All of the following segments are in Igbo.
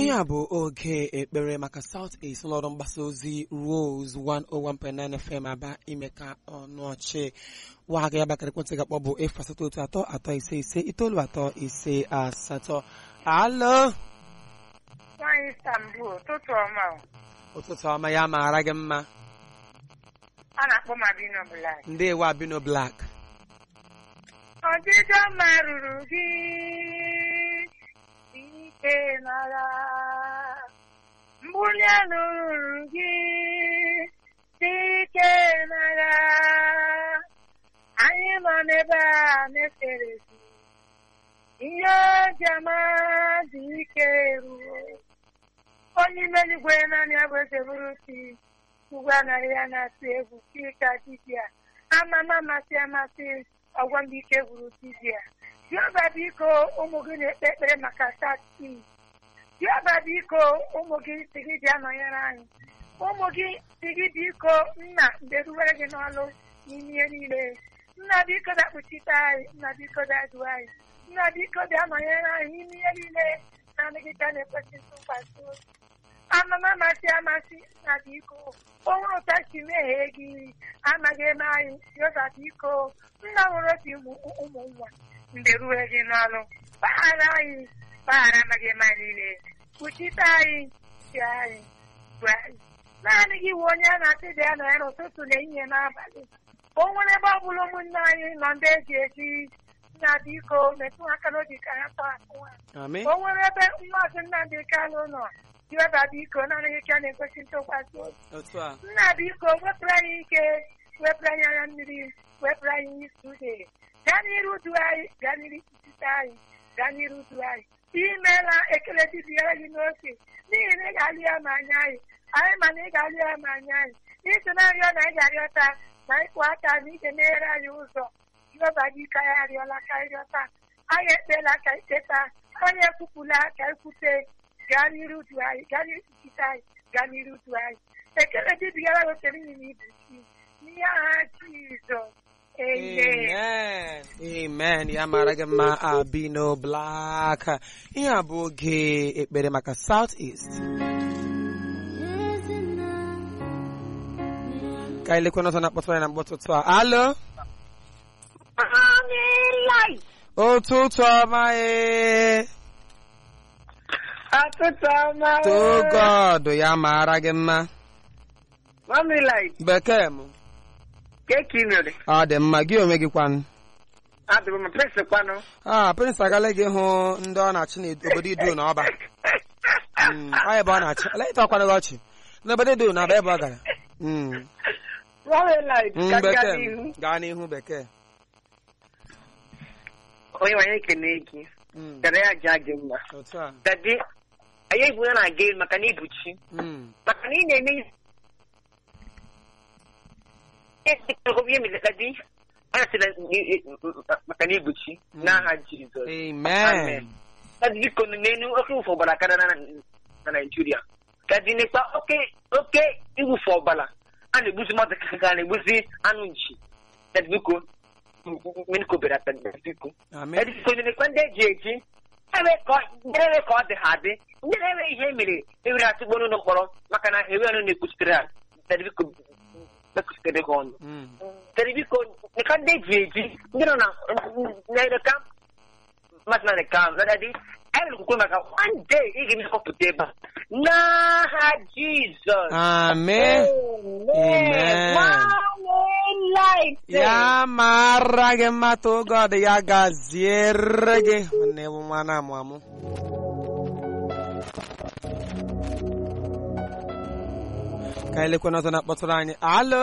ihe a bụ oge ekpere maka South East ụlọọrụ mgbasa ozi Rose 101.9 FM aba ime ka ọnụ ọchị nwa ga ya bakara ekwentị ga-akpọ bụ efu asatọ otu atọ atọ ise ise itoolu atọ ise asatọ alo Nwaanyị Istanbul, ụtụtụ ọma o. ụtụtụ ọma ya maara gị mma a na-akpọ m Abino Black. ndewo Abino Black Ọdịdị ọma ruru gị ike mara mbuli elu ruru gị ike mara anyị nọ n'ebe a na-efere gị ihe ojiọma dị ike ruo onye ime eluigwe naanị ya bụ eze bụrụ chi ugwu anaghị ya na-atụ egwu chika dibịa amama amasị amasị ọgwọ ndị ike gwuru dibịa Jehova biko ụmụ gị na-ekpe ekpere maka tati Jehova biko ụmụ gị si gị bịa nọnyere anyị ụmụ gị si gị biko nna mgbe ruwere gị n'ọlụ n'ime ihe niile nna biko dakpuchite anyị nna biko dadu anyị nna biko bịa nọnyere anyị n'ime ihe niile na-adịgịta na-ekwesị ntụkwasị obi amama amasị amasị na biko onwere ụta si meghee gị amaghị eme anyị Jehova biko nna nwere otu ụmụ nwa mgbe ruo gị n'ọlụ gbaghara anyị gbaghara amaghị eme anyị niile kpuchite anyị chi anyị gwa anyị naanị gị wụ onye a na-asị dị ya na ya n'ụtụtụ na ehihie n'abalị o nwere ebe ọ bụla ụmụnne anyị nọ ndị eji eji nna biko metụ aka n'obi ka ha tọọ atụ ha Amen. o nwere ebe mmaazị Nnamdị Kanụ nọ Jehova biko naanị gị ka na-ekwesị ntụkwasị obi otu a nna biko wepụrụ anyị ike wepụrụ anyị anya mmiri wepụrụ anyị isi ude gaa n'iru du anyị gaa n'iru ikwuchite anyị gaa n'iru du anyị imeela ekele dibịara gị n'oke n'ihi na ị ga-alụ ya ma anya anyị anyị ma na ị ga-alụ ya ma anya anyị n'iso na arịọ na ị ga-arịọta na ịkwụ aka na ị ga-emeghere anyị ụzọ jehova gị ka ya arịọla ka ịrịọta anyị ekpeela ka ikpeta anyị ekwupụla ka ekwute gaa n'iru du anyị gaa n'iru ikwuchite anyị gaa n'iru du anyị ekele dibịara gị oke n'ihi na ibu chi n'ihe aha jizọs amen Amen. Amen. Ya mara gị mma Abino Black. Ihe a bụ oge ekpere maka South East. Ka anyị lekwa n'ọzọ na-akpọtụrụ anyị na mkpọtụtụ a. Alo. Ụtụtụ ọma ee. Ọtụtụ ọma To God ya mara gị mma. Mami light, Bekee m. keki mere. Ọ dị mma gị onwe gị kwanụ. Adịbụ m prince kwanụ. Ah, Prince agala gị hụ ndị ọ na-achị n'obodo Idu na ọba. Mm, Ọ ebe ọ na-achị. Olee ịta ọkwanụ gị ọchị? N'obodo Idu na ọba ebe ọ gara. Mm. Mami light, Mm, ka gaa bekee n'ihu. m. gaa n'ihu bekee Onye nwanyị ekene gị, Mm, dara ya jaa gị mma. otu a Dadi, anyị ebu ya na-aga elu maka na ibuchi. Mm, Maka na ị na-eme ihe. Ihe mere dadi, ọ sị maka na ibuchi n'aha Jizọs. amen Dadi biko nụ n'elu oke iwufe ọbara karịa na na Naịjirịa. Dadi n'ikpa oke oke iwufe ọbara a na-egbuzi mmadụ ka a na-egbuzi anụ nchi. Dadi biko mmiri kobere ata dadi biko. amen Dadi biko n'ikpa ndị eji eji ebe ka ọ ndị ebe ka ọ dị ha adị ndị na-eme ihe mere ewere atụgbo n'ụlọ mkpọrọ maka na ewe ọnụ na-ekwuchitere ha dadi biko mekwuchitere gị ọnụ. Mm, Dadi biko n'ikpa ndị eji eji ndị nọ na na-edeka mmadụ na nke ahụ dadi anyị na-ekwukwe maka one day ị ga-emekọpụta ebe a n'aha Jizọs amen Amen. ya mara gị mma to God ya gaziere gị nwanne bụ nwa na-amụ amụ ka anyị lekwa n'ọzọ na-akpọtụrụ anyị alo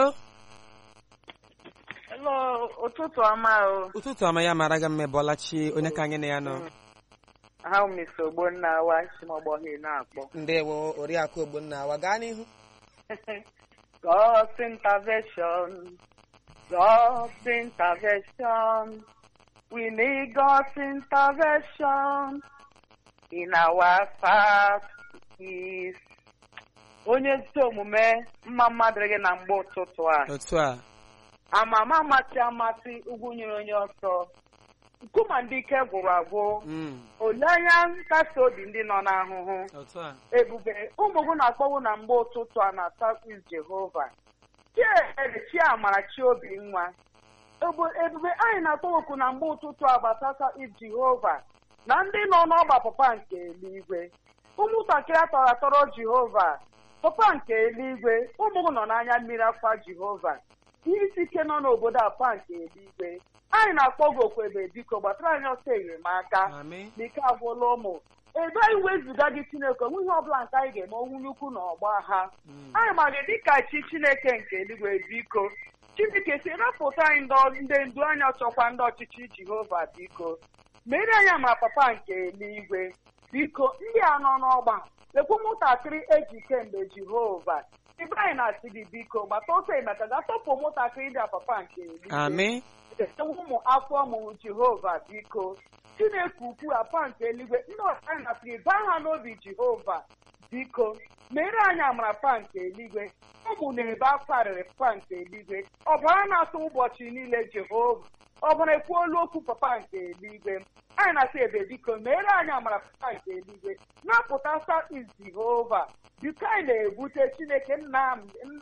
Hello, ụtụtụ ọma o. ụtụtụ ọma ya mara gị mma Bọlachi onye ka anyị na ya nọ Ha mesi ogbonna wa si m ọgbọghị na-akpọ. ndewo oriakụ ogbonna awa gaa n'ihu God's intervention. God's intervention. We need God's intervention in our fast is. Onye ezi omume mma mmadụ gị na mgbe ụtụtụ a otu a amama amasị amasị ugwu nyere onye ọsọ nkuma ndị ike gwụrụ agwụ Mm. olee anya nkasi obi ndị nọ n'ahụhụ Otu a. ebube ụmụ gị na-akpọnwụ na mgbe ụtụtụ a na South Jehova chiere chiamara chiobi nwa Ebu- ebube anyị na-atọwoku na mgbe ụtụtụ a gbasasa Jehova na ndị nọ n'ọgba papa nke eluigwe ụmụntakịrị atọrọ atọrọ Jehova papa nke eluigwe ụmụ gị nọ n'anya mmiri afa Jehova ihe isi ike nọ n'obodo a papa nke eluigwe anyị na-akpọ gị okwu ebe biko gbatara anyị ọsọ enyemaka Amị. n'ike agwụla ụmụ ebe anyị wezụga gị chineke onwe ihe ọbụla nke anyị ga-eme onwunye ukwu na ọgba ha Mm. anyị ma gị dịka chi chineke nke eluigwe biko chineke si rapụta anyị ndị ndị ndu anyị ọchọkwa ndị ọchịchị jehova biko mere anyị ama papa nke eluigwe biko ndị a nọ n'ọgba lekwa ụmụntakịrị eji kemgbe jehova ebe anyị na-asị gị biko gbata ọsọ emeka ga tọpụ ụmụntakịrị ndị a papa nke eluigwe Amị. ụmụ afọ mụrụ jehova biko chineke ukwu apa nke eluigwe ndị ọcha anyị nasịrị baa ha n'obi jehova biko mere anyị amara pa nke eluigwe ụmụ na-ebe akwa arịrị pa nke eluigwe ọbara na-atụ ụbọchị niile jehova ọbara ekwuolu okwu papa nke eluigwe anyị na-asị ebe biko mere anyị amara papa nke eluigwe napụta south jehova biko anyị na-ebute chineke nna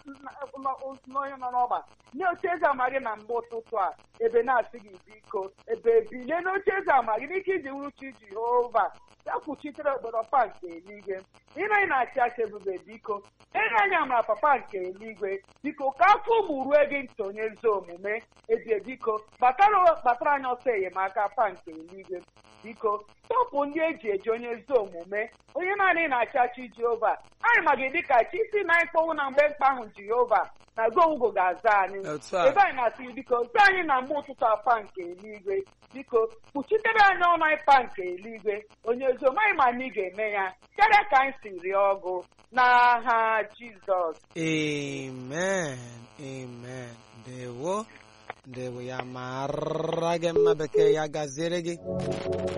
n'onye nọ n'ọgba nye oche eze ama gị na mgbe ụtụtụ a ebe na-asị gị biko ebe bilie n'oche eze ama gị n'ike iji wuru chi jehova ya kwuchitere obodo papa nke eluigwe ịna anyị na-achị achị ebube biko enye anyị amara papa nke eluigwe biko ka afọ ụmụ rue gị ntị onye ezi omume ebie biko kpatara kpatara anyị ọsọ enyemaka papa nke eluigwe biko tọpụ ndị eji eji onye ezi omume onye naanị na-achị achị jehova anyị ma gị dịka chi si na anyị kpọnwụ na mgbe mkpa ahụ jehova na gongo ga-aza anyị Otu a. ebe anyị na-asị gị, biko zi anyị na mgbe ụtụtụ apa nke eluigwe biko kpuchitere anyị ọnụ anyị pa nke eluigwe onye ezi omume anyị ma na ị ga-eme ya karịa ka anyị si rịọ ọgụ n'aha jizọs Amen. Amen. Ndewo. Ndewo ya mara gị mma bekee ya gaziere gị.